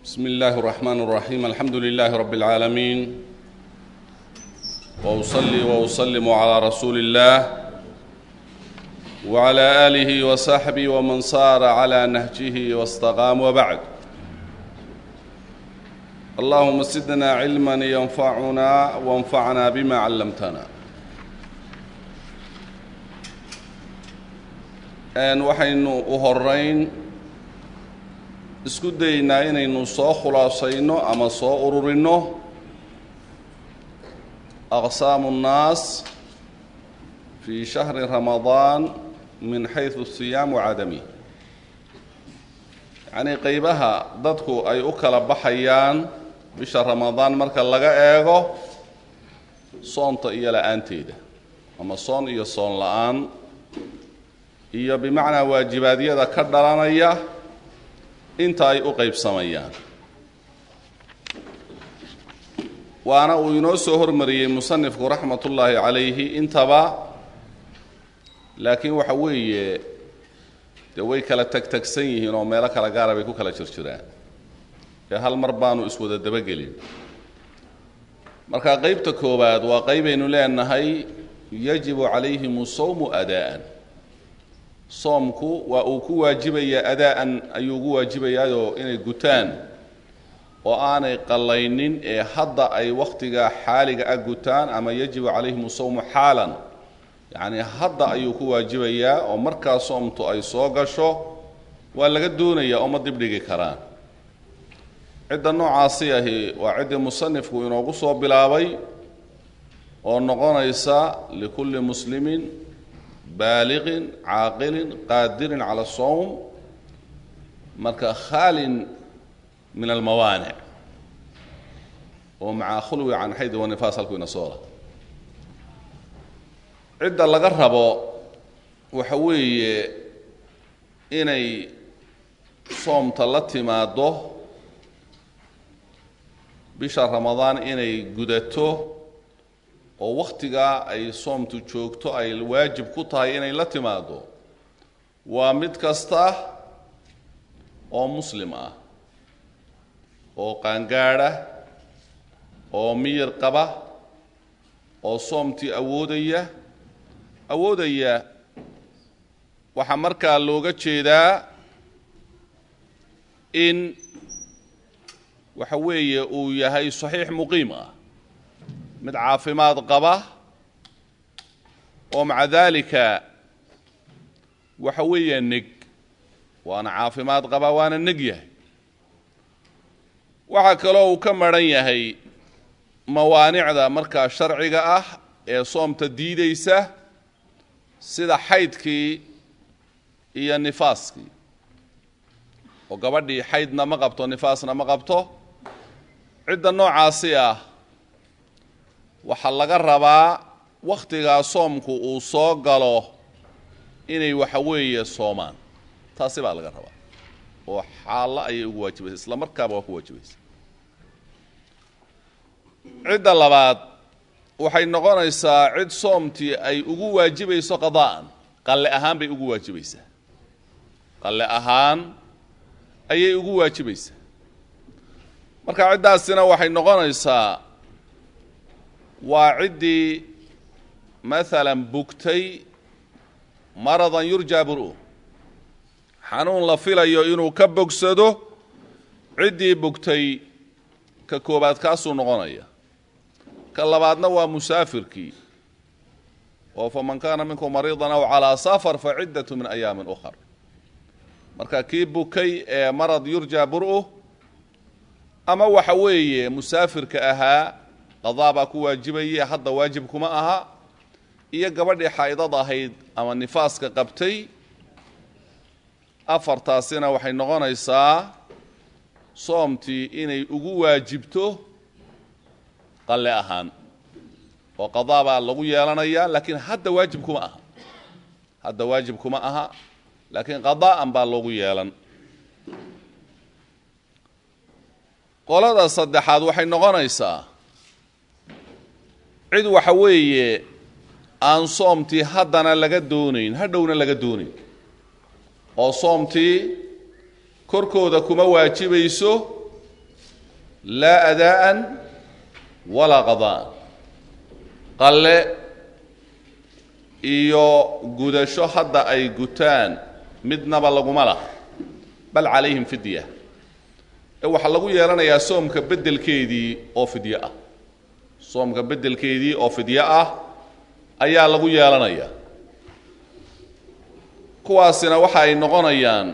بسم الله الرحمن الرحيم الحمد لله رب العالمين واصلي واسلم على رسول الله وعلى اله وصحبه ومن صار على نهجه واستقام وبعد اللهم زدنا علما ينفعنا وانفعنا بما علمتنا n waxaynu u horeyn isku daynaa inaynu soo khulaasayno ama soo ururinno aqsaamu nnaas fii shahri ramadaan min xaysu siyaam wacadami yacnii qeybaha dadku ay u kala baxayaan bisha ramadaan marka laga eego soonta iyo la-aanteeda ama soon iyo soon la-aan iyo bimacnaa waajibaadyada ka dhalanaya inta ay u qeybsamayaan waana uu inoo soo hormariyey musanifku raxmat ullaahi calayhi intaba laakiin waxa weeye dee way kala tegtegsan yihiin oo meelo kala gaara bay ku kala jirjiraan ee hal mar baanu iswada dabagelin marka qeybta koowaad waa qeybaynu leenahay yajibu calayhim sawmu adaa'an soomku waa uu ku waajibayaa adaa-an ayuu ugu waajibayaayoo inay gutaan oo aanay qallaynin ee hadda ay wakhtiga xaaliga ah gutaan ama yajibu calayhim sawmu xaalan yacnii hadda ayuu ku waajibayaa oo markaa soomtu ay soo gasho waa laga doonayaa oo ma dibdhigi karaan cidda noocaasi ahi waa ciddii musanifku inoogu soo bilaabay oo noqonaysa likulli muslimin baaliqin caaqilin qaadirin cala asawm marka khaalin min almawaanic oo maca khulwi can xaydi wanifaas halku ina soola cidda laga rabo waxa weeye inay soomta la timaaddo bisha ramadaan inay gudato oo wakhtigaa ay soomtu joogto ay waajib ku tahay inay la timaado waa mid kasta oo muslim ah oo qaangaadha oo miyir qaba oo soomtii awoodaya awoodaya waxaa markaa looga jeedaa in waxa weeye uu yahay saxiix muqiim ah mid caafimaad qaba oo maca daalika waxa weeya neg waana caafimaad qaba waana neg yahay waxaa kaloo uu ka maran yahay mawaanicda markaa sharciga ah ee soomta diidaysa sida xaydkii iyo nifaaskii oo gabadhii xaydna ma qabto nifaasna ma qabto cidda noocaasi ah waxaa laga rabaa wakhtigaa soomku uu soo galo inay waxa weeye soomaan taasi baa laga rabaa oo xaallo ayay ugu waajibaysa isla markaaba waa ku waajibaysa cidda labaad waxay noqonaysaa cid soomtii ay ugu waajibayso qadaa'an qalle ahaan bay ugu waajibaysaa qalle ahaan ayay ugu waajibaysaa marka ciddaasina waxay noqonaysaa waa ciddii maalan bugtay maradan yurjaa bur-u xanuun la filayo inuu ka bogsado ciddii bugtay ka koobaad kaasuu noqonaya ka labaadna waa musaafirkii oo faman kaana minkum mariidan aw calaa safar fa ciddatu min ayaamin ukhar marka kii bukay ee marad yurjaa bur-u ama waxa weeye musaafirka ahaa qadaa baa ku waajibaye hadda waajib kuma aha iyo gabadhii xaa'idad ahayd ama nifaaska qabtay afartaasina waxay noqonaysaa soomtii inay ugu waajibto qalle ahaan oo qadaa baa lagu yeelanayaa laakiin hadda waajib kuma aha hadda waajib kuma aha laakiin qadaa'an baa loogu yeelan qolada saddexaad waxay noqonaysaa cid waxa weeye aan soomtii haddana laga doonayn hadhowna laga doonayn oo soomtii korkooda kuma waajibayso laa adaa'an walaa qada'an qalle iyo gudasho hadda ay gutaan midnaba laguma laha bal calayhim fidya ee waxaa lagu yeelanayaa soomka beddelkeedii oo fidyo ah soomka beddelkeedii oo fidyo ah ayaa lagu yeelanayaa kuwaasina waxa ay noqonayaan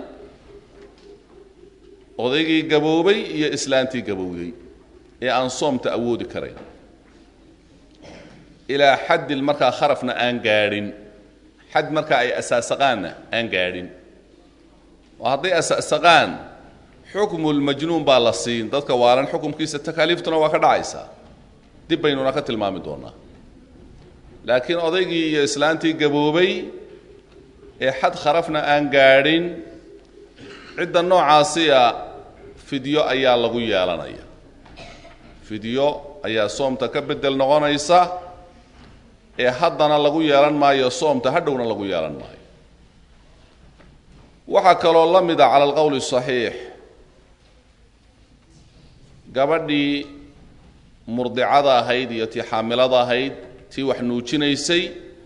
odaygii gaboobay iyo islaantii gabowday ee aan soomta awoodi karayn ilaa xaddil markaa kharafna aan gaadhin xad markaa ay asaasaqaanna aan gaadhin oo hadday asaasaqaan xukmulmajnuun baa la siin dadka waalan xukumkiisa takaaliiftuna waa ka dhacaysaa dib baynuna ka tilmaami doonaa laakiin odaygii iyo islaantii gaboobay ee xad kharafna aan gaadhin cidda noocaasiya fidyo ayaa lagu yeelanaya fidyo ayaa soomta ka beddel noqonaysa ee haddana lagu yeelan maayo soomta hadhowna lagu yeelan maayo waxaa kaloo la mida cala alqowli saxiix gabadhii murdicada ahayd iyo tii xaamilada ahayd tii wax nuujinaysay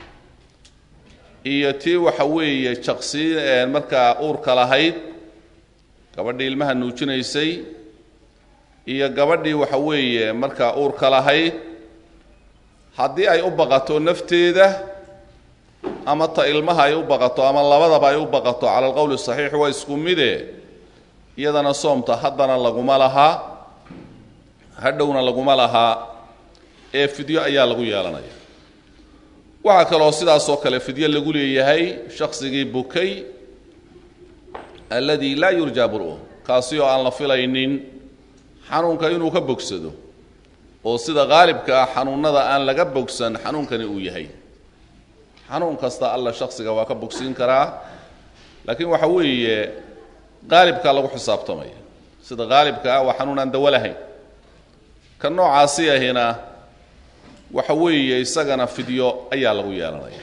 iyo tii waxa weeye jaqsi markaa uurka lahayd gabadhii ilmaha nuujinaysay iyo gabadhii waxa weeye markaa uurka lahayd haddii ay u baqato nafteeda ama ta ilmaha ay u baqato ama labadaba ay u baqato cala alqowli saxiix waa isku mide iyadana soomta haddana laguma lahaa hadhowna laguma lahaa ee fidyo ayaa lagu yeelanaya waxaa kaloo sidaasoo kale fidyo lagu leeyahay shaksigii bukay alladii laa yurjaa bur-u kaasi oo aan la filaynin xanuunka inuu ka bogsado oo sida qaalibka ah xanuunnada aan laga bogsan xanuunkani uu yahay xanuun kasta alla shaksiga waa ka bogsiin karaa laakiin waxa weeye qaalibkaa lagu xisaabtamaya sida qaalibka ah waa xanuun aan dawo lahayn ka noocaasi ahina waxa weeye isagana fidyo ayaa lagu yeelanaya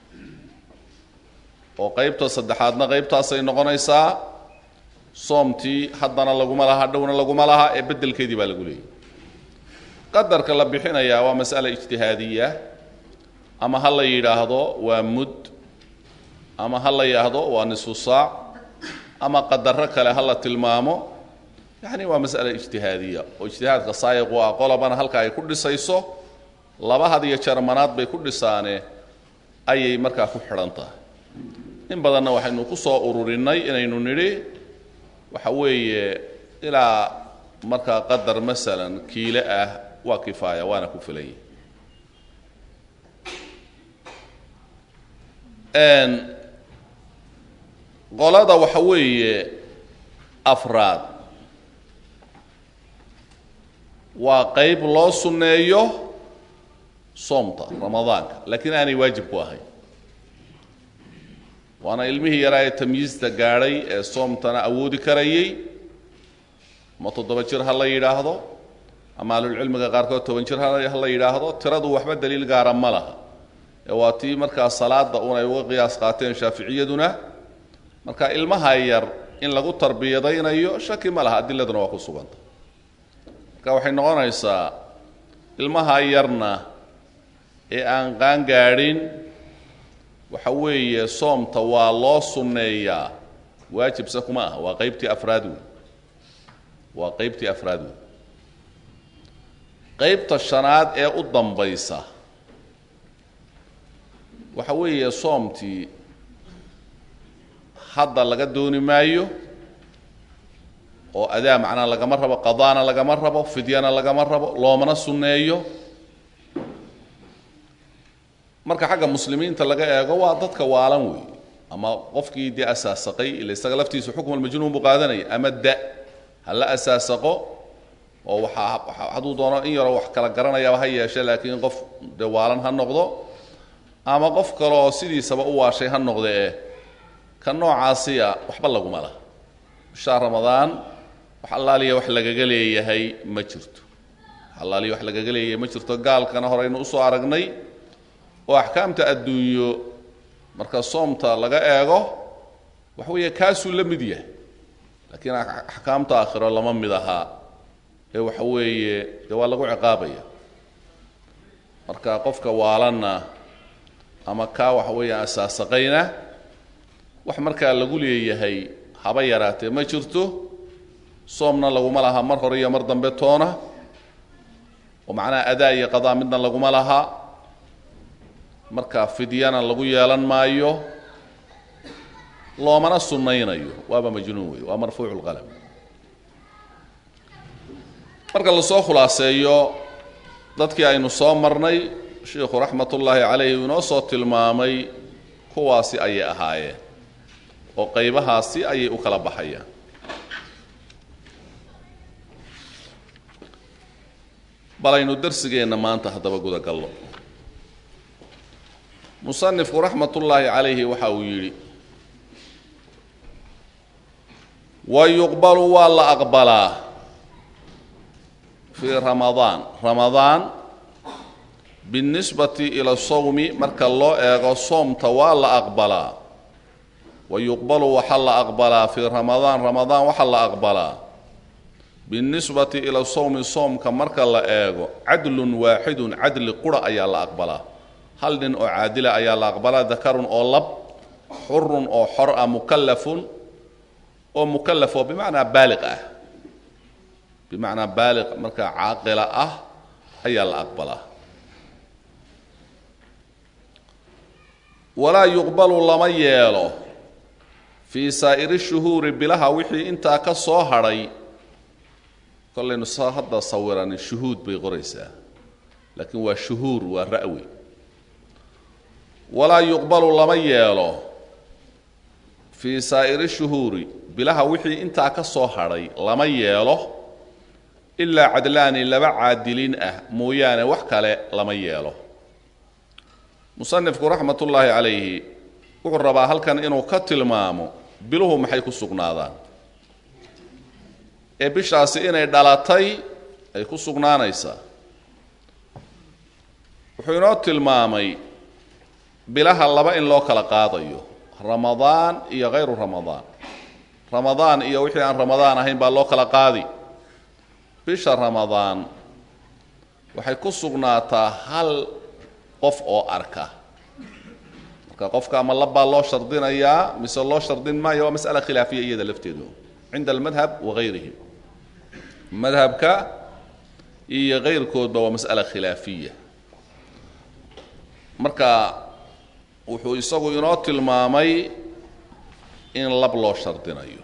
oo qaybta saddexaadna qaybtaasay noqonaysaa soomtii haddana laguma laha dhowna laguma laha ee beddelkeedii baa lagu leeyay qadarka la bixinayaa waa mas'ala ijtihaadiya ama ha la yidhaahdo waa mud ama ha la yidhaahdo waa nisfu saac ama qadarro kale ha la tilmaamo yacni waa mas'ala ijtihaadiya oo ijtihaadka saayiqu ah qolobana halka ay ku dhisayso laba had iyo jarmanaad bay ku dhisaane ayay markaa ku xidhan tahay in badanna waxaynu ku soo ururinnay inaynu nidhi waxa weeye ilaa markaa qadar masalan kiile ah waa kifaaya waana ku filanya qolada waxa weeye afraad waa qayb loo sunneeyo soomta ramadaanka laakiin aanay waajib ku ahayn waana ilmihii yaraa ee tamyiista gaadhay ee soomtana awoodi karayay ma toddoba jir ha la yidhaahdo ama ahlulcilmiga qaarkood toban jir ha la yidhaahdo tiradu waxba daliil gaara ma laha ee waa tii markaa salaada un ay uga qiyaas qaateen shaaficiyaduna marka ilmaha yar in lagu tarbiyadaynayo shaki ma laha adiladuna waa ku suganta marka waxay noqonaysaa ilmaha yarna ee aan qaan gaadhin waxa weeye soomta waa loo sunneeyaa waajibse kuma aha waa qaybtii afraad wey waa qaybtii afraad wey qaybta shanaad ee u dambaysa waxa weeye soomtii hadda laga dooni maayo oo adaa macnaa lagama rabo qadaana lagama rabo fidyana lagama rabo loomana sunneeyo marka xagga muslimiinta laga eego waa dadka waalan wey ama qofkii dee asaasaqay ila isaga laftiisu xukmalmajnuun buu qaadanaya ama da ha la asaasaqo oo waxaa hadduu doono in yaroo wax kala garanayaaba ha yeeshe laakiin qof dee waalan ha noqdo ama qof kale oo sidiisaba u waashay ha noqde eh ka noocaasiya waxba laguma laha bishaa ramadaan wax allaaliya wax lagaga leeyahay ma jirto wax allaaliya wax lagaga leeyahay ma jirto gaalkana horeynu usoo aragnay oo axkaamta adduunyo marka soomta laga eego waxa weeye kaasuu la mid yahay laakiin axkaamta aakhiro lama mid ahaa ee waxa weeye dee waa lagu ciqaabaya marka qofka waalanna ama kaa waxa weeyaan asaasaqayna wax markaa lagu leeyahay haba yaraatee ma jirto soomna laguma laha mar hore iyo mar dambe toona oo macnaha adaa iyo qadaa midna laguma laha marka fidyana lagu yeelan maayo loomana sunnaynayo waaba majnuun wey waa marfuucu lqalam marka lasoo khulaaseeyo dadkii aynu soo marnay sheikhu raxmat ullaahi calayhi uu inoo soo tilmaamay kuwaasi ayay ahaayeen oo qaybahaasi ayay u kala baxayaan bal aynu darsigeenna maanta haddaba gudagallo musanifku raxmat ullaahi calayhi waxa uu yidhi wa yuqbalu waa la aqbalaa fii ramadaan ramadaan biاlnisbati ila sawmi marka loo eego soomta waa la aqbalaa wa yuqbalu waxaa la aqbalaa fii ramadaan ramadaan waxaa la aqbalaa biاlnisbati ila sawmi soomka marka la eego cadlun waaxidun cadli qura ayaa la aqbalaa hal nin oo caadila ayaa la aqbalaa dakarun oo lab xurun oo xor ah mukallafun oo mukallaf oo bimacnaa baaliq ah bimacnaa baaliq markaa caaqila ah ayaa la aqbalaa walaa yuqbalu lama yeelo fii saa'iri shuhuuri bilaha wixii intaa ka soo hadhay kollaynu sa hadda sawiranin shuhuud bay qoraysaa laakiin waa shuhuur waa ra'wi walaa yuqbalu lama yeelo fii saa'iri shuhuuri bilaha wixii intaa ka soo hadhay lama yeelo ilaa cadlaani laba caadiliin ah mooyaane wax kale lama yeelo musanifku raxmat ullaahi calayhi wuxuu rabaa halkan inuu ka tilmaamo biluhu maxay ku sugnaadaan ee bishaasi inay dhalatay ay ku sugnaanaysaa wuxuu inoo tilmaamay bilaha laba in loo kala qaadayo ramadaan iyo hayru ramadaan ramadaan iyo wixii aan ramadaan ahayn baa loo kala qaadi bisha ramadaan waxay ku sugnaataa hal qof oo arka marka qofka ama labbaa loo shardinayaa mise loo shardin maayo waa mas'ala khilaafiya iyada lafteedu cinda almadhab wa hayrihi madhabka iyo kayrkoodba waa mas'ala khilaafiya marka wuxuu isagu inoo tilmaamay in lab loo shardinayo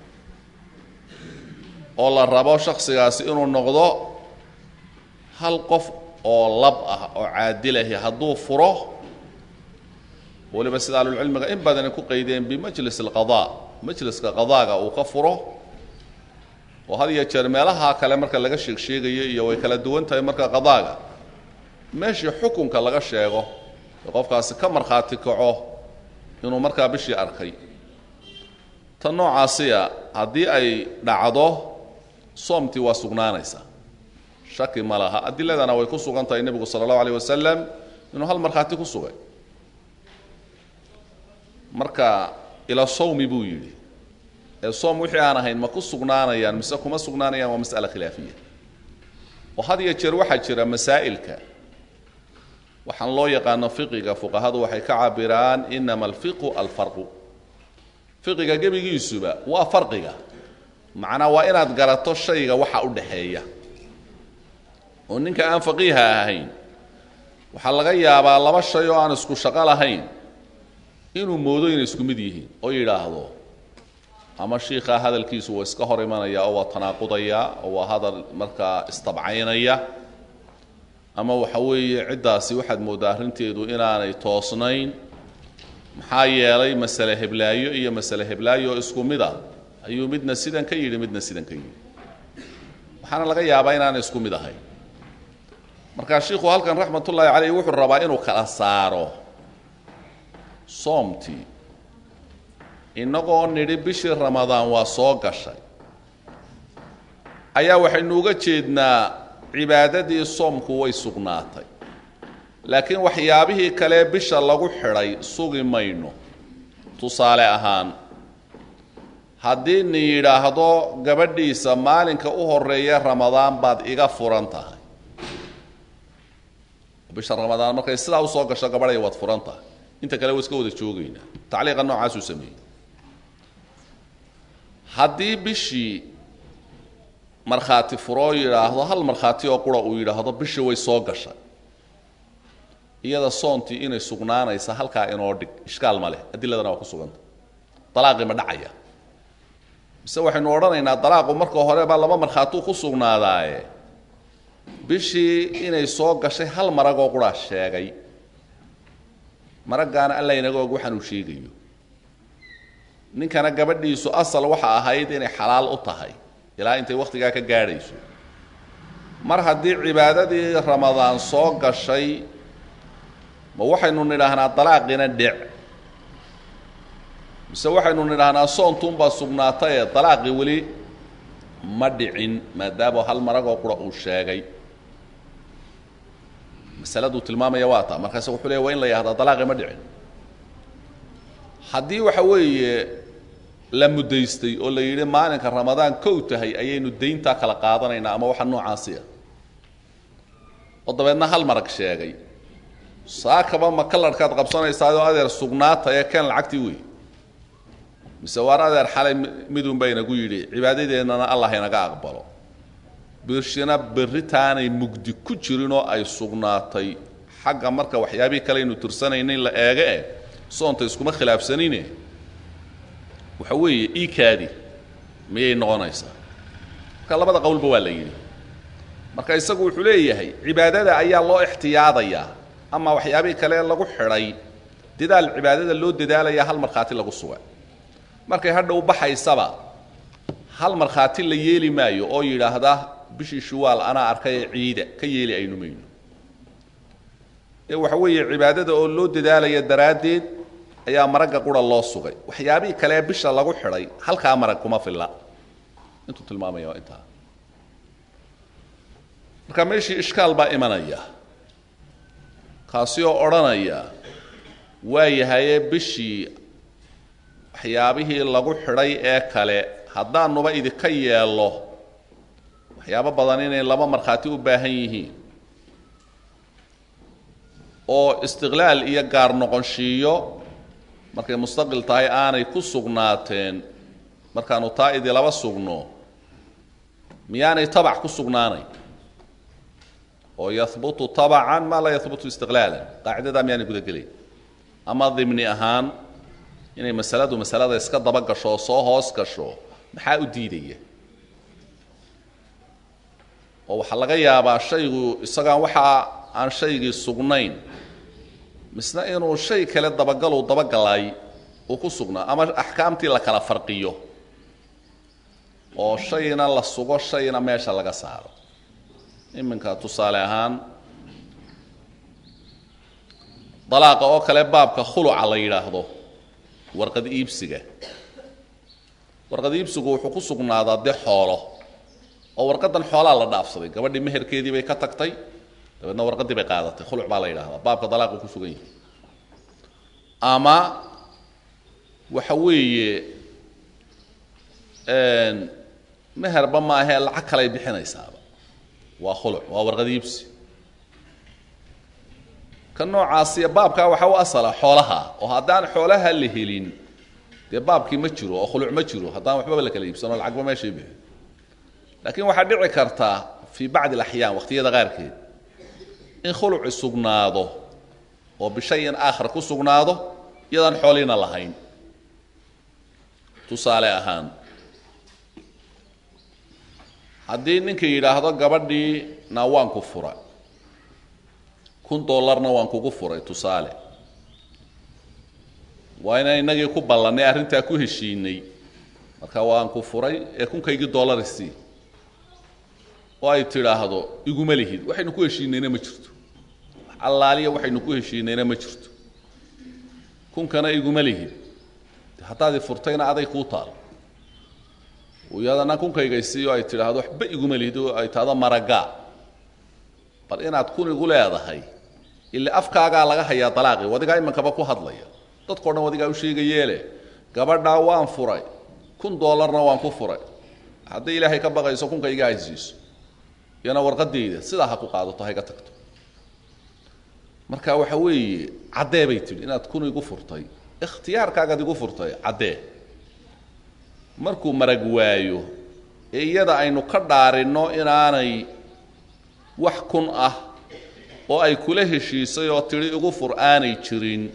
oo la rabo shaksigaasi inuu noqdo hal qof oo lab ah oo caadilahi hadduu furo weliba sida ahlulcilmiga in badani ku qaydeen bimajlis alqadaa majliska qadaaga uu ka furo oo had iyo jeer meelaha kale marka laga sheeg sheegayo iyo way kala duwan tahay marka qadaaga meeshii xukunka laga sheego ee qofkaasi ka markhaati kaco inuu markaa bishii arkay tan noocaasiya haddii ay dhacdo soomtii waa sugnaanaysaa shaki ma laha adiladana way ku sugan tahay nebigu sala allahu alayh wasalam inuu hal markhaati ku sugay marka ila sawmi buu yidhi ee soom wixii aan ahayn ma ku sugnaanayaan mise kuma sugnaanayaan waa mas'ala khilaafiya oo had iyo jeer waxaa jira masaa'ilka waxaan loo yaqaano fiqiga fuqahadu waxay ka cabiraan inama alfiqu alfarqu fiqiga gebigiisuba waa farqiga macnaa waa inaad garato shayga waxa u dhaxeeya oo ninka aan faqiiha ahayn waxaa laga yaabaa laba shay oo aan isku shaqo lahayn inuu moodo inay isku mid yihiin oo yidhaahdo ama shiikhaa hadalkiisu waa iska hor imanaya oo waa tanaaqudaya oo waa hadal markaa istabcaynaya ama waxa weeye ciddaasi waxaad mooddaa arrinteedu inaanay toosnayn maxaa yeelay masale heblaayo iyo masale heblaayo oo isku mid a ayuu midna sidan ka yidhi midna sidan ka yidhi waxaana laga yaabaa inaanay isku mid ahayn markaa shiikhu halkan raxmatullaahi caleyh wuxuu rabaa inuu kala saaro soomtii innagoo nidhi bishii ramadaan waa soo gashay ayaa waxaynu uga jeednaa cibaadadii soomku way sugnaatay laakiin waxyaabihii kale bisha lagu xidhay sugi mayno tusaale ahaan haddii nin yidhaahdo gabadhiisa maalinka u horeeya ramadaan baad iga furan tahay bisha ramadaan markay sidaa usoo gasho gabadhay waad furan tahay inta kale waa iska wada joogaynaa tacliiqa noocaasuu sameeyey haddii bishii markhaati furoo yidhaahdo hal markhaati oo qura uu yidhaahdo bishii way soo gashay iyada soontii inay sugnaanaysa halkaa inoo dhig ishkaal ma leh adiladana waa ku suganta dalaaqii ma dhacaya mise waxaynu odhanaynaa dalaaqu marka horeba laba markhaatuu ku sugnaadaaye bishii inay soo gashay hal maragoo quraa sheegay maraggaana alla inaga og waxaan uu sheegayo ninkana gabadhiisu asal waxa ahayd inay xalaal u tahay ilaa intay wakhtigaa ka gaadhayso mar haddii cibaadadii ramadaan soo gashay ma waxaynu nidhaahnaa dalaaqiina dhec mise waxaynu nidhaahnaa soontuunbaa sugnaataye dalaaqii weli ma dhicin maadaama hal maragoo qura uu sheegay masaladuu tilmaamaya waa taa markaase wuxuu leey waa in la yahdaa dalaaqii ma dhicin haddii waxa weeye la muddaystay oo la yidhi maalinka ramadaan kow tahay ayaynu dayntaa kala qaadanaynaa ama waxa noocaasi ah oo dabeedna hal marag sheegay saakaba ma kalarhkaad qabsanaysaayoo adeer sugnaata ee keen lacagtii wey mise waar adeer xalay midunba inagu yidhi cibaadadeennana allah inaga aqbalo birshina berritaanay mugdi ku jirinoo ay sugnaatay xagga marka waxyaabihii kale aynu tirsanaynin la eege eh soonta iskuma khilaafsanine waxa weeye iikaadi miyay noqonaysaa marka labada qowlba waa la yidhi marka isagu wuxuu leeyahay cibaadada ayaa loo ixtiyaadayaa ama waxyaabihii kale lagu xidhay dadaal cibaadada loo dadaalaya hal markhaati lagu suga markay hadha u baxaysaba hal markhaati la yeeli maayo oo yidhaahda bishii shuwaal anaa arkay ee ciida ka yeeli aynu mayno ee waxa weeye cibaadada oo loo dadaalaya daraaddeed ayaa maragga qura loo sugay waxyaabihii kale bisha lagu xidhay halkaa marag kuma filla intuu tilmaamaya waa intaa marka meeshii ishkaal baa imanaya kaasi oo odhanaya waa yahaye bishii waxyaabihii lagu xidhay ee kale haddaanuba idinka yeello waxyaabo badan inay laba markhaati u baahan yihiin oo istiqlaal iyo gaar noqonshiiyo markay mustaqil tahay aanay ku sugnaateen markaanu taa idilaba sugno miyaanay tabac ku sugnaanayn oo yahbutu tabacan maa laa yahbutu istiqlaalan qaacidadaa miyaanay gudagelayn ama dimni ahaan inay masaladu masalada iska daba gasho oo soo hoos gasho maxaa u diidaya oo waxaa laga yaabaa shaygu isagaan waxaa aan shaygii sugnayn misna inuu shay kale dabagaluu dabagalay uu ku sugnaa ama axkaamtii la kala farqiyo oo shayna la sugo shayna meesha laga saaro iminka tusaale ahaan dalaaqa oo kale baabka khuluca la yidhaahdo warqad iibsiga warqad iibsigu wuxuu ku sugnaadaa dee xoolo oo warqadan xoolaa la dhaafsaday gabadhii meherkeedii bay ka tagtay dabeedna warqadii bay qaadatay khuluc baa la yidhahdaa baabka dalaaqu ku sugan yahay ama waxa weeye meherba maahee lacag kaley bixinaysaaba waa khuluc waa warqad iibsi ka noocaasiya baabkaa waxaa u asala xoolaha oo haddaan xoolaha la helin dee baabkii ma jiro oo khuluc ma jiro haddaan waxbaba la kala iibsano lacagba meeshay bixi laakiin waxaa dhici kartaa fii bacdi alaxyaan waqtiyada qaarkeed in khuluci sugnaado oo bishayin aakhar ku sugnaado iyadaan xooliina lahayn tusaale ahaan haddii ninka yidhaahdo gabadhii na waan ku fura kun dollarna waan kugu furay tusaale waa inaan inagii ku ballannay arrintaa ku heshiinay marka waan ku furay ee kunkaygii dollarisii oo ay tidhaahdo iguma lihid waxaynu ku heshiinayna ma jirto allaaliya waxaynu ku heshiinayna ma jirto kunkana iguma lihid haddaad i furtayna aday kuu taal iyadana kunkaygaysii oo ay tidhaahdo waxba iguma lihid oo ay tahdo maragaa bal inaad kun igu leedahay ile afkaagaa laga hayaa dalaaqii wadigaa imankaba ku hadlaya dadkao dhan wadigaa u sheegayeele gabadhaa waan furay kun doolarna waan ku furay hadday ilaahay ka baqayso kunka iga haysiiso iyana warqadeyda sidaa ha ku qaadato ha iga tagto marka waxa weeye caddee bay tidhi inaad kun igu furtay ikhtiyaarkaagaad igu furtay caddee markuu marag waayo ee iyada aynu ka dhaarinno inaanay wax kun ah oo ay kula heshiisay oo tidhi igu fur aanay jirin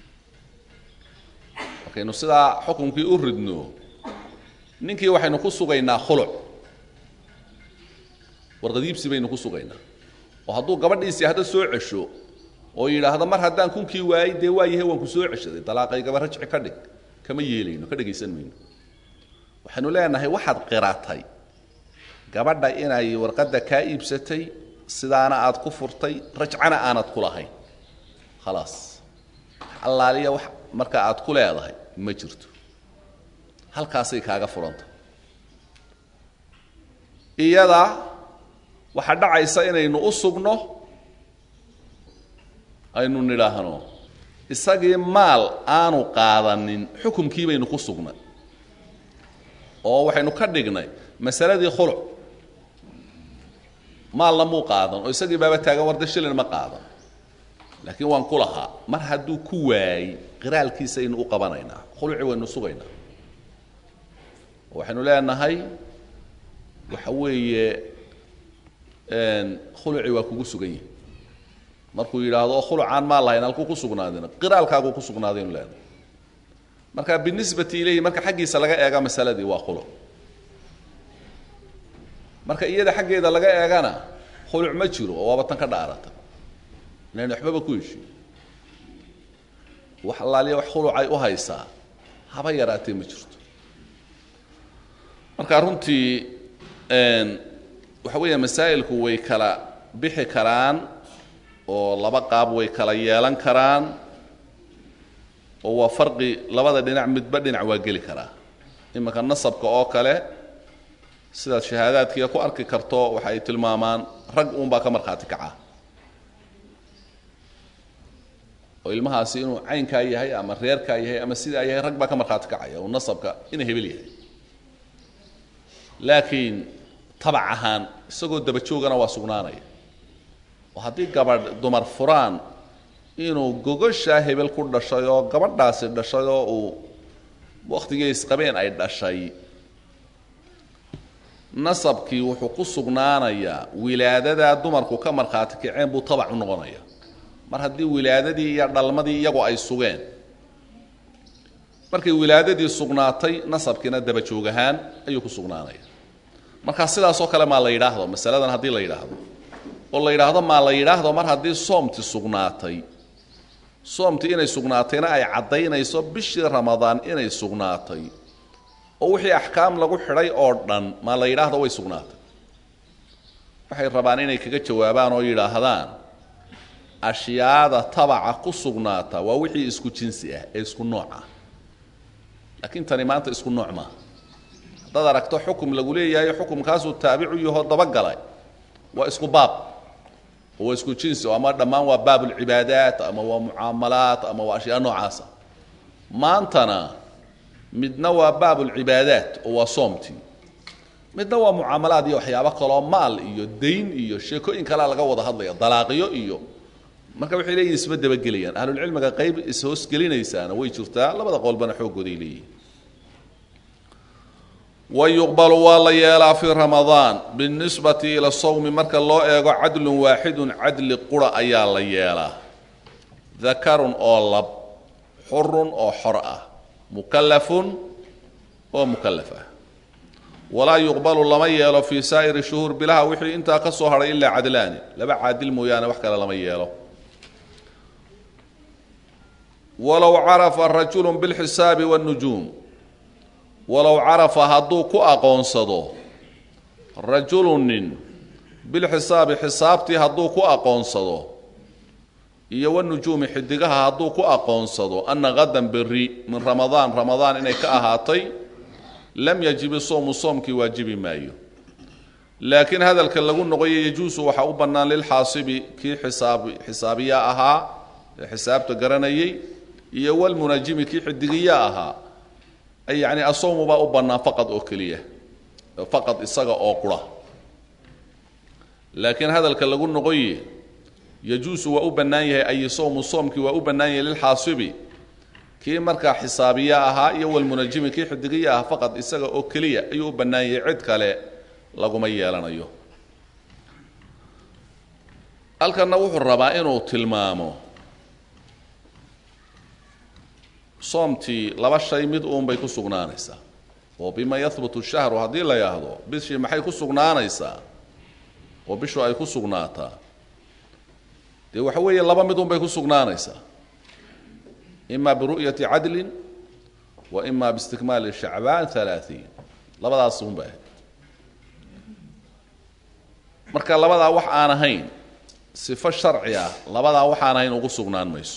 markaynu sidaa xukunkii u ridno ninkii waxaynu ku sugaynaa khuluc warqadiibsi baynu ku sugaynaa oo hadduu gabadhiisii hadda soo cesho oo yidhaahdo mar haddaan kunkii waayey dee waa yahay waan ku soo ceshaday dalaaqaygaba rajci ka dhig kama yeelayno ka dhegaysan mayno waxaynu leenahay waxaad qiratay gabadha inay warqadda kaa iibsatay sidaana aad ku furtay rajcana aanad ku lahayn khalaas allaaliya wax marka aad ku leedahay ma jirto halkaasay kaaga furanta iyada waxaa dhacaysa inaynu u sugno aynu nidhaahno isagii maal aanu qaadanin xukumkii baynu ku sugnay oo waxaynu ka dhignay masaladii khuluc maalna muu qaadan oo isagii baaba taagan warda shilin ma qaadan laakiin waan ku lahaa mar hadduu ku waayey qiraalkiisaynu u qabanaynaa khuluci waynu sugaynaa waxaynu leenahay waxa weeye khuluci waa kugu sugan yihi markuu yidhaahdo khulucaan maa lahayn halkuu ku sugnaadina qiraalkaaguu ku sugnaadaynu leenahay marka binisbati ilayhi marka xaggiisa laga eega masaladii waa khuluc marka iyada xaggeeda laga eegana khuluc ma jiro oo waaba tan ka dhaarata inayn waxbaba ku heshiin wax allaaliya wax khulucay u haysaa haba yaraatee ma jirto marka runtii waxa weeya masaa'ilku way kala bixi karaan oo laba qaab way kala yeelan karaan oo waa farqi labada dhinac midba dhinac waa geli karaa iminka nasabka oo kale sidaad shahaadaadkiia ku arki karto waxa ay tilmaamaan rag uunbaa ka markhaati kaca oo ilmahaasi inuu caynkaa yahay ama reerkaa yahay ama sidaa yahay rag baa ka markhaati kacaya oo nasabka ina hebel yahay laakiin tabac ahaan isagoo dabajoogana waa sugnaanaya oo haddii gabadh dumar furaan inuu gogoshaa hebel ku dhashay oo gabadhaasi dhashay oo uu wakhtigii isqabeen ay dhashay nasabkii wuxuu ku sugnaanayaa wilaadadaa dumarku ka markhaati kaceen buu tabac u noqonaya mar haddii wilaadadii iyo dhalmadii iyagu ay sugeen markay wilaadadii sugnaatay nasabkiina dabajoog ahaan ayuu ku sugnaanaya markaa sidaasoo kale maa la yidhaahdo masaladan haddii la yidhaahdo oo la yidhaahdo maa la yidhaahdo mar haddii soomti sugnaatay soomti inay sugnaatayna ay caddaynayso bishii ramadaan inay sugnaatay oo wixii axkaam lagu xidhay oo dhan maa la yidhaahdo way sugnaatay waxay rabaan inay kaga jawaabaan oo yidhaahdaan ashyaada tabaca ku sugnaata waa wixii isku jinsi ah ee isku nooc ah laakiin tani maanta isku nooc maaha haddaad aragto xukum lagu leeyahay xukumkaasuu taabicu yaho dabagalay waa isku baab oo waa isku jinsi oo ama dhammaan waa baab ulcibaadaat ama waa mucaamalaat ama waa ashyaa noocaasa maantana midna waa baab ulcibaadaat oo waa soomtii midna waa mucaamalaad iyo waxyaabo kaloo maal iyo dayn iyo sheekooyin kalea laga wada hadlaya dalaaqiyo iyo marka waxay leeyihin isma dabagelayaan ahlulcilmiga qayb is-hoosgelinaysaana way jirtaa labada qolbana xooggooday leeyihin wayuqbalu waa la yeelaa fii ramadaan binisbati ila sawmi marka loo eego cadlun waaxidun cadli qura ayaa la yeelaa dakarun oo lab xurun oo xor ah mukallafun oo mukallaf ah walaa yuqbalu lama yeelo fii saa'iri shuhuur bilaha wixii intaa ka soo hadhay ilaa cadlaani laba caadil mooyaane wax kale lama yeelo walow carafa rajulu bilxisaabi wاnnujuum walow carafa hadduu ku aqoonsado rajulu nin bilxisaabi xisaabtii hadduu ku aqoonsado iyo wanujuumi xidigaha hadduu ku aqoonsado ana hadan beri min ramadaan ramadaan inay ka ahaatay lam yajibi soomu soomkii waajibi maayo laakiin hadalka lagu noqoyo yajuusu waxaa u bannaan lilxaasibi kii xisaabi xisaabiya ahaa ee xisaabta garanayay iyo walmunajimi kii xidigiya ahaa ay yacni asawmu baa u bannaan faqad oo keliya faqad isaga oo qura laakiin hadalka lagu noqoye yajuusu waa u bannaan yahay ay sowmu soomkii waa u bannaan yahay lilxaasibi kii markaa xisaabiya ahaa iyo walmunajimi kii xidigiya ah faqad isaga oo keliya ayuu u bannaan yahay cid kale laguma yeelanayo halkanna wuxuu rabaa inuu tilmaamo soomtii laba shay mid uunbay ku sugnaanaysaa oo bima yahbutu shahru haddii la yidhaahdo bishii maxay ku sugnaanaysaa oo bishu ay ku sugnaataa dee waxa weeye laba mid unbay ku sugnaanaysaa ima biru'yati cadlin wa ima biistikmaali shacbaan halaaثiin labadaas unba ahayd marka labadaa wax aan ahayn sifo sharci ah labadaa waxaan ahayn ugu sugnaan mayso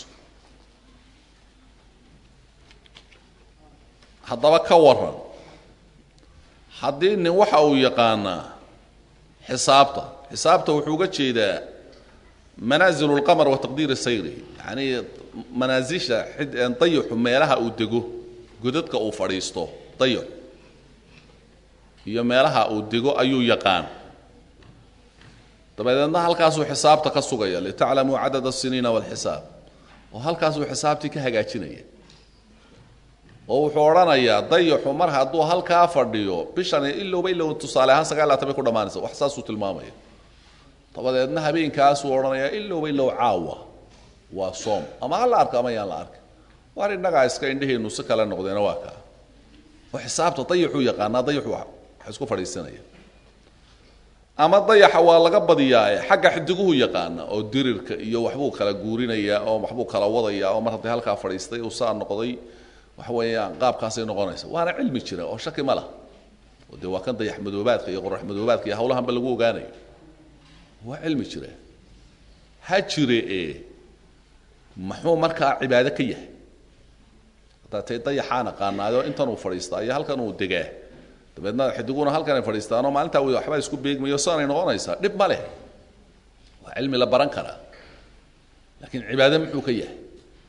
haddaba ka waran haddii nin waxa uu yaqaanaa xisaabta xisaabta wuxuu uga jeedaa manaazilu اlqamar wa taqdiiri sayrihi yacnii manaasisha dayaxu meelaha uu dego godadka uu fadhiisto dayaxu iyo meelaha uu dego ayuu yaqaan dabadeedna halkaasuu xisaabta ka sugaya litaclamuu cadad الsiniina wاlxisaab oo halkaasuu xisaabtii ka hagaajinaya oo wuxuu odhanayaa dayaxu mar hadduu halkaa fadhiyo bishani ilowba ilow tusaale ahaan sagaal laatan bay ku dhammaanaysa wax saasuu tilmaamaya dabadeedna habeenkaasuu odhanayaa ilowba ilow caawa waa soom ama ha la arko ama yaan la arka waar innagaa iska indhaheennu si kale noqdeena waa kaa oo xisaabta dayaxuu yaqaanaa dayaxu wax isku fadhiisanaya ama dayaxa waa laga badiyaae xagga xidiguhu yaqaana oo dirirka iyo waxbuu kala guurinayaa oo waxbuu kala wadayaa oo mar haddii halkaa fadhiistay uu saa noqday waxa weeyaan qaabkaasay noqonaysa waana cilmi jira oo shaki ma lah oo dee waa kan dayax madoobaadka iyo qorax madoobaadka iyo hawlahanba lagu ogaanayo waa cilmi jira ha jire ee muxuu markaa cibaado ka yahay haddaa tay dayaxaan aqaanaayo intan uu fadhiistaa iyo halkan uu degaa dabeedna xidiguna halkan ay fadhiistaanoo maalintaa waxbaa isku beegmayo saanay noqonaysaa dhib ma leh waa cilmi la baran karaa laakiin cibaado muxuu ka yahay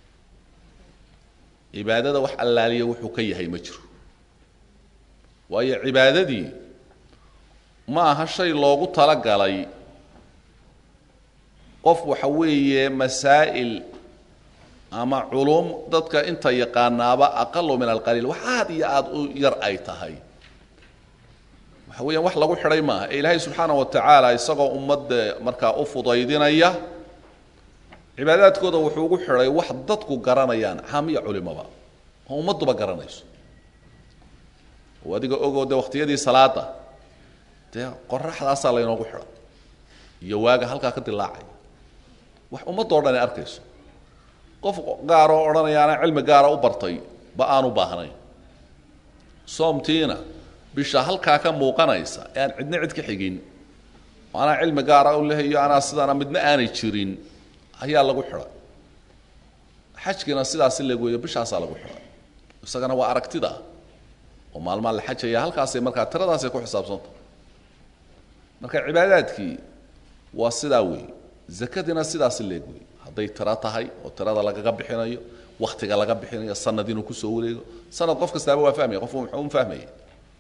cibaadada wax allaaliya wuxuu ka yahay ma jiro waayo cibaadadii ma aha shay loogu talagalay qof waxa weeye masaa'il ama culum dadka inta yaqaanaaba aqalu min alqaliil wax aad iyo aada u yar ay tahay waxa weeyaan wax lagu xidhay maaha ee ilaahay subxaana wa tacaala isagoo ummadda markaa u fudaydinaya cibaadaadkooda wuxuu ugu xidhay wax dadku garanayaan caamiya culimaba oo ummadduba garanayso oo adiga ogoo dee waqtiyadii salaada dee qoraxdaasaa laynoogu xidhay iyo waaga halkaa ka dilaacaya wax ummaddoo dhan ay arkayso qof gaaroo odhanaya anaa cilmi gaara u bartay ba aanu baahnayn soomtiina bisha halkaa ka muuqanaysa ee aan cidna cid ka xigin oo anaa cilmi gaara u lehayo anaa sidaana midna aanay jirin ayaa lagu xidhay xajkiina sidaasi leegoyo bishaasaa lagu xidhay isagana waa aragtida oo maalmaa la xajaya halkaasay markaa tiradaasay ku xisaabsanta marka cibaadaadkii waa sidaa weeye zakadiina sidaasi leeg wey hadday tiro tahay oo tirada lagaga bixinayo waktiga laga bixinayo sanad inuu kusoo wareego sanad qof kastaaba waa fahmaya qofku muxuu fahmaya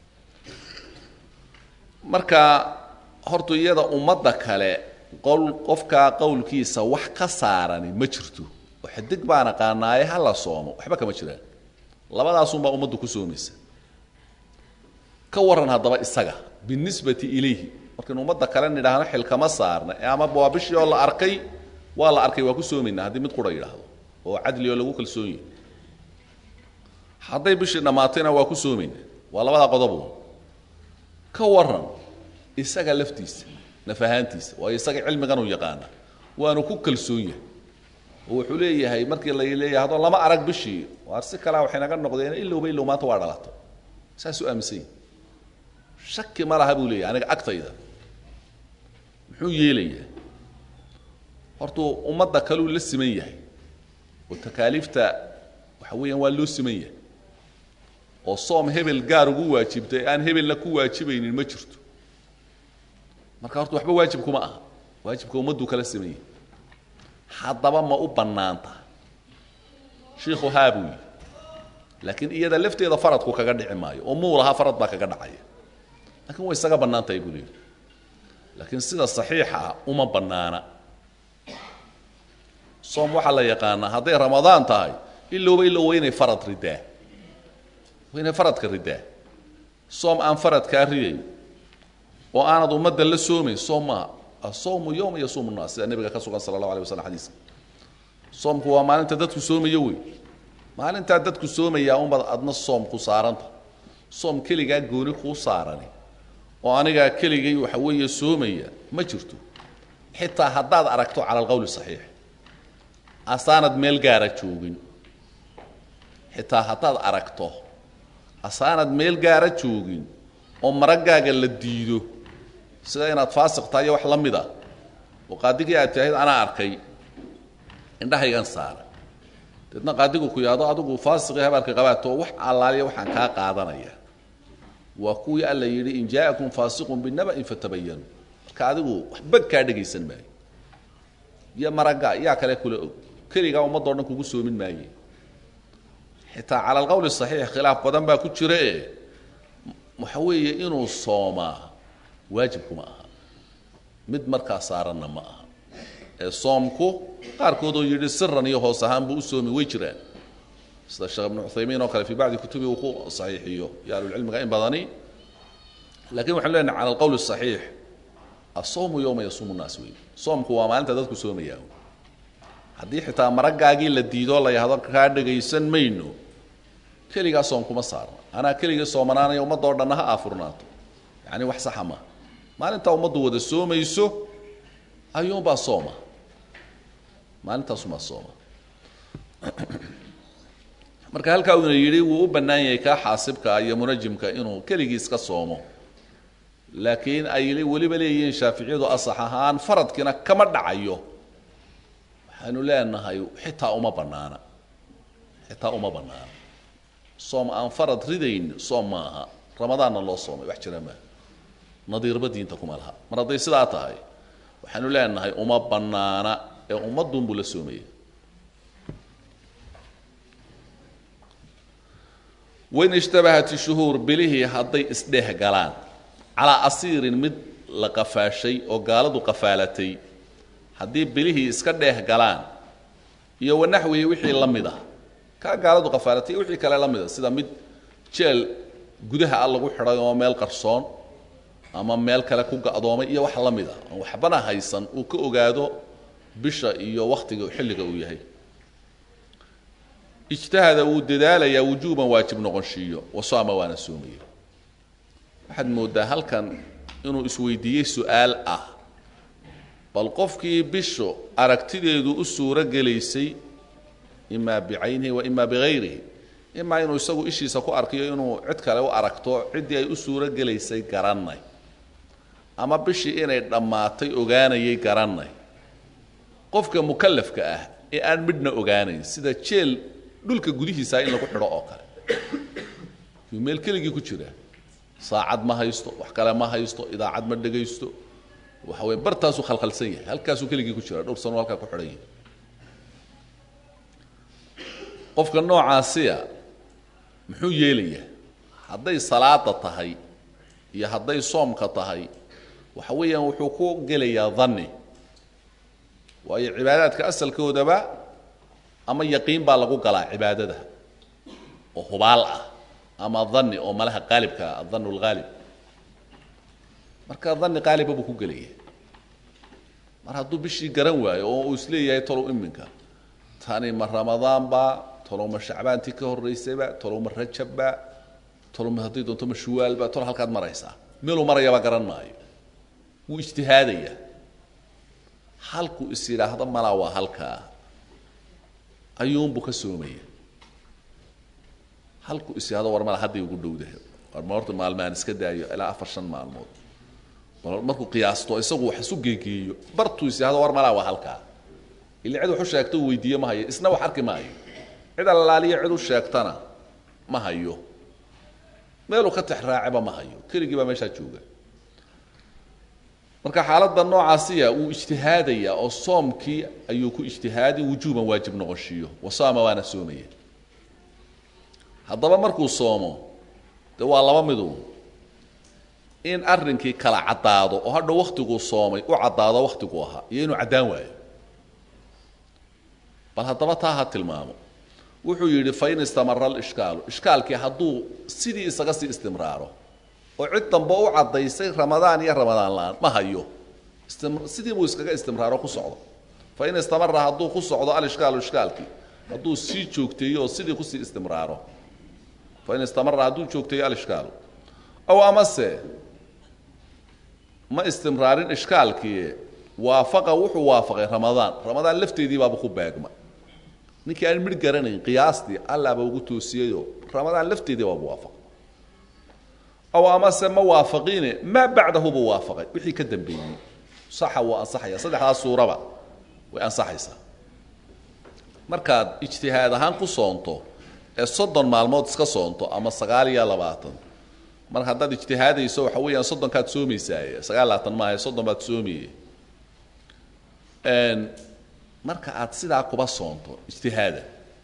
marka horta iyada ummadda kale qol qofkaa qowlkiisa wax ka saarani ma jirto oo xidig baan aqaanaaye ha la soomo waxba kama jiraan labadaasunbaa ummaddu ku soomaysa ka waran haddaba isaga binisbati ilayhi markaynu ummadda kale nidhaahno xil kama saarna ama waa bishii oo la arkay waa la arkay waa ku soomaynaa haddii mid qura yidhaahdo oo cadli oo lagu kalsoon yahy hadday bishii dhammaatayna waa ku soomaynaa waa labadaa qodobu ka waran isaga laftiisa naf ahaantiisa waayo isaga cilmigan uu yaqaana waanu ku kalsoon yahay oo wuxuu leeyahay markii la leeyahay haddoo lama arag bishii waar si kalea waxay naga noqdeen ilowba ilow maanta waa dhalato saasuu aaminsan yahy shaki ma laha buu leeyahay aniga agtayda muxuu yeelayaa hortuu ummadda kaluu la siman yahay oo takaaliifta waxa weeyaan waa loo siman yahay oo soom hebel gaar ugu waajibtay aan hebelna ku waajibaynin ma jirto marka horta waxba waajib kuma aha waajibka ummadduu kala siman yahay haddaba ma u bannaanta shiikhu haa buu yidhi laakiin iyada lafteeda faradku kaga dhici maayo oo muu lahaa farad baa kaga dhacaya lakiin way isaga bannaan tahay buu leehi laakiin sida saxiixa ah uma bannaana soom waxaa la yaqaanaa hadday ramadaan tahay ilowba ilow waa inay farad ridaa waa inay faradka ridaa soom aan faradkaa ridayn oo aanad ummadda la soomayn soom maaha asawmu yowma yasuumu nnaas sida nebiga ka sugan sala allahu alay waslam xadiiska soomku waa maalinta dadku soomayo wey maalintaa dadku soomayaa unbaad adna soom ku saaranta soom keligaa gooni kuu saarani oo anigaa keligay waxa weeye soomaya ma jirto xitaa haddaad aragto cala alqowli saxiix asaanad meel gaara joogin xitaa haddaad aragto asaanad meel gaara joogin oo maraggaaga la diido sida inaad faasiq tahay iyo wax la mid a oo qaadigii aad tahayd anaa arkay indhahaygan saara deedna qaadigu ku yidhahdo adigu faasiqii habaarka qabaato wax allaaliya waxaan kaa qaadanaya waa kuwii alla yidhi in jaa'akum faasiqun binaba'in fatabayanu marka adigu waxba kaa dhegaysan maayo iyo maragga yaa kale kula og keligaa ummaddo dhan kugu soomin maaye xitaa cala alqowli saxiix khilaaf badan baa ku jira e waxa weeye inuu soomaa waajibkuma aha mid markaa saaranna ma aha ee soomku qaarkoodoo yidhi siran iyo hoos ahaan buu u soomi way jiraan sida sheekh ibnu cuthaymiin oo kale fii bacdi kutubi uu ku saxiixiyo iyo ahlulcilmiga in badani lakin waxanu leenahay cala alqowl saxiix asawmu yowma yasuumu nnaas wey soomku waa maalinta dadku soomayaa haddii xitaa maraggaagii la diidoo la yahdo kaa dhagaysan mayno keligaa soom kuma saarna anaa keligii soomanaanaya ummadoo dhanna ha aafurnaato yacni wax saxa maaha maalintaa ummaddu wada soomayso ayuunbaa sooma maalintaasumaa sooma marka halkaa uuna yidhi wuu u bannaan yahay kaa xaasibka iyo munajimka inuu keligii iska soomo laakiin ay weliba leeyihiin shaaficiyadu asax ahaan faradkiina kama dhacayo waxaanu leenahay xitaa uma bannaana xitaa uma bannaana soom aan farad ridayn soom ma aha ramadaanna loo soomay wax jira maaha nadiirba diinta kuma laha mar hadday sidaa tahay waxaanu leenahay uma bannaana ee ummadduunbuu la soomaya wain ishtabahat ishuhuur bilihii hadday isdheeh galaan calaa asiirin mid la qafaashay oo gaaladu qafaalatay haddii bilihii iska dheeh galaan iyo wanaxwihi wixii la mid ah kaa gaaladu qafaalatay iyo wixii kale la mid a sida mid jeel gudaha a lagu xidhay oo meel qarsoon ama meel kale ku ga'doomay iyo wax la mid ah oon waxbana haysan uu ka ogaado bisha iyo wakhtiga xilliga uu yahay ijtahada wuu dadaalayaa wujuuban waajib noqonshiiyo wasaama waana soomaya waxaad mooddaa halkan inuu isweydiiyey su-aal ah bal qofkii bishu aragtideedu u suuro gelaysay imaa bicaynihi wa imaa bihayrihi imaa inuu isagu ishiisa ku arkiyo inuu cid kale u aragto ciddii ay u suuro gelaysay garannay ama bishii inay dhammaatay ogaanayay garannay qofka mukallafka ah ee aan midhna ogaanayn sida jeel dhulka gudihiisa in lagu xidho oo kale yuu meel keligii ku jira saacad ma haysto wax kale ma haysto idaacad ma dhegaysto waxa weye bartaasuu khalkhalsan yahay halkaasuu keligii ku jira dhowr sano halkaa ku xidhan yahay qofka noocaasiya muxuu yeelayaa hadday salaada tahay iyo hadday soomka tahay waxa weeyaan wuxuu ku gelayaa danni waayo cibaadaadka asalkoodaba ama yaqiin baa lagu galaa cibaadada oo hubaal ah ama dani oo malaha qaalibka ah adan lhaalib marka dani qaaliba buu ku gelaya mar hadduu bishii garan waayo oo uu isleeyahay talow iminka tani ma ramadaanba talow ma shacbaantii ka horeysayba talow ma rajabba talow ma hadday doonto ma shuwaalba talo halkaad maraysaa meeluu marayaba garan maayo wuu ijtihaadaya halkuu is yidhaahdo malaa waa halkaa ayuunbuu ka soomaya halkuu is yidhahdo war mala hadday ugu dhowdahay war ma horta maalmahan iska daayo ilaa afar shan maalmood bal markuu qiyaasto isagu wax isu geegeeyo bartuu is yidhahdo war malaa waa halkaa ila cid wax u sheegto uu weydiiye ma hayo isna wax arki maayo cid allaaliya cid u sheegtana ma hayo meeluu ka tex raaceba ma hayo keligii baa meeshaa jooga marka xaaladda noocaasiya wuu ijtihaadayaa oo soomkii ayuu ku ijtihaadi wujuuban waajib noqoshiiyo wasaama waana soomaya haddaba markuu soomo de waa laba midu in arrinkii kala caddaado oo hadhow waktiguu soomay u caddaado waktiguu ahaa iyo inuu caddaan waayo bal haddaba taa ha tilmaamo wuxuu yidhi fain istamara alishkaalu ishkaalkii hadduu sidii isaga sii istimraaro oo cid dambe u caddaysay ramadaan iyo ramadaan la-aan ma hayo sidii buu iskaga istimraaro ku socdo fain istamara hadduu ku socdo alishkaalu ishkaalkii hadduu sii joogteeyo oo sidii kusii istimraaro fain istamara hadduu joogteeyo alishkaalu aw amase ma istimraarin ishkaalkii waafaqa wuxuu waafaqay ramadaan ramadaan lafteedii baaba ku beegma ninkii aan midh garanayn qiyaastii allaaba ugu toosiyeyoo ramadaan lafteedii baaba waafaqay aw amase ma waafaqiine maa bacdahu buu waafaqay wixii ka dambeeyey saxa wuu ansaxaya saddexdaas suuraba way ansaxaysaa markaad ijtihaad ahaan ku soonto ee soddon maalmood iska soonto ama sagaal iyo labaatan mar haddaad ijtihaadayso waxa weeyaan soddonkaad soomaysaaye sagaal labaatan maaha soddon baad soomaye marka aad sidaa kuba soonto ijtihaada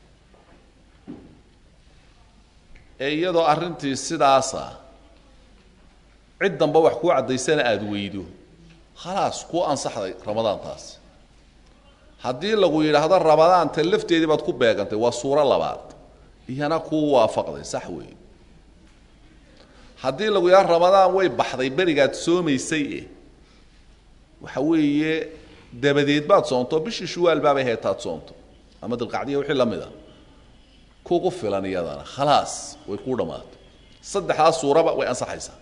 ee iyadoo arrintii sidaasa cid damba wax kuu caddaysana aada weydo khalaas kuu ansaxday ramadaantaas haddii lagu yidhaahdo ramadaanta lafteedii baad ku beegantay waa suuro labaad iyana kuu waafaqday sax weeye haddii lagu yidhahdo ramadaan way baxday berigaad soomaysay e waxa weeye dabadeed baad soonto bishii shuwaal baabay heetaad soonto ama dilqacdiya wixii la mid a kugu filan iyadana khalaas way kuu dhammaato saddexdaas suuraba way ansaxaysaa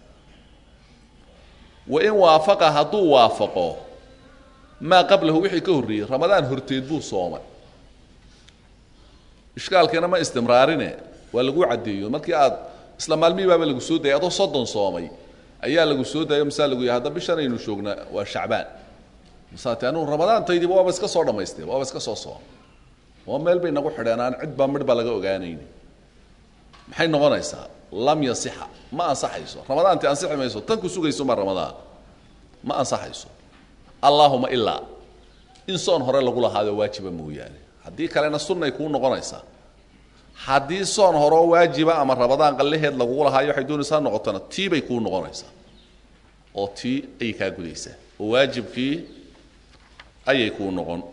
wain waafaqa hadduu waafaqo maa qablahu wixii ka horreeyey ramadaan horteed buu soomay ishkaalkiina ma istimraarine waa lagu caddeeyo markii aad isla maalmihii baaba lagu soo dayay adoo soddon soomay ayaa lagu soo dayo masaa lagu yahay hadda bishan aynu joognaa waa shacbaan masaate anugu ramadaantaydiiba waaba iska soo dhammaystay waaba iska soo sooma waa meel bay nagu xidheen aan cid baa midh baa laga ogaanayni maxay noqonaysaa lam yasixa ma ansaxayso ramadaanti ansixi mayso tan ku sugayso ma ramadaan ma ansaxayso allaahuma ilaa in soon hore lagu lahaado waajiba mooyaane haddii kalena sunnay kuu noqonaysaa haddii soon horeo waajiba ama ramadaan qallaheed lagugu lahaayo waxay doonaysaa noqotona tii bay kuu noqonaysaa oo tii ayay kaa gudaysaa oo waajibkii ayay kuu noqon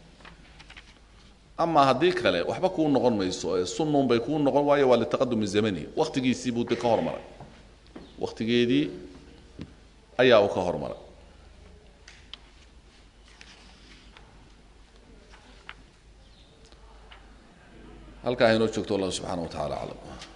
ama haddii kale waxba kuu noqon mayso ee sunnuun bay kuu noqon waayo waa litaqadumi zamani wakhtigiisii buu de ka hormaray wakhtigeedii ayaa uu ka hormaray halkaa inoo joogto allah subxaana wa tacala aclam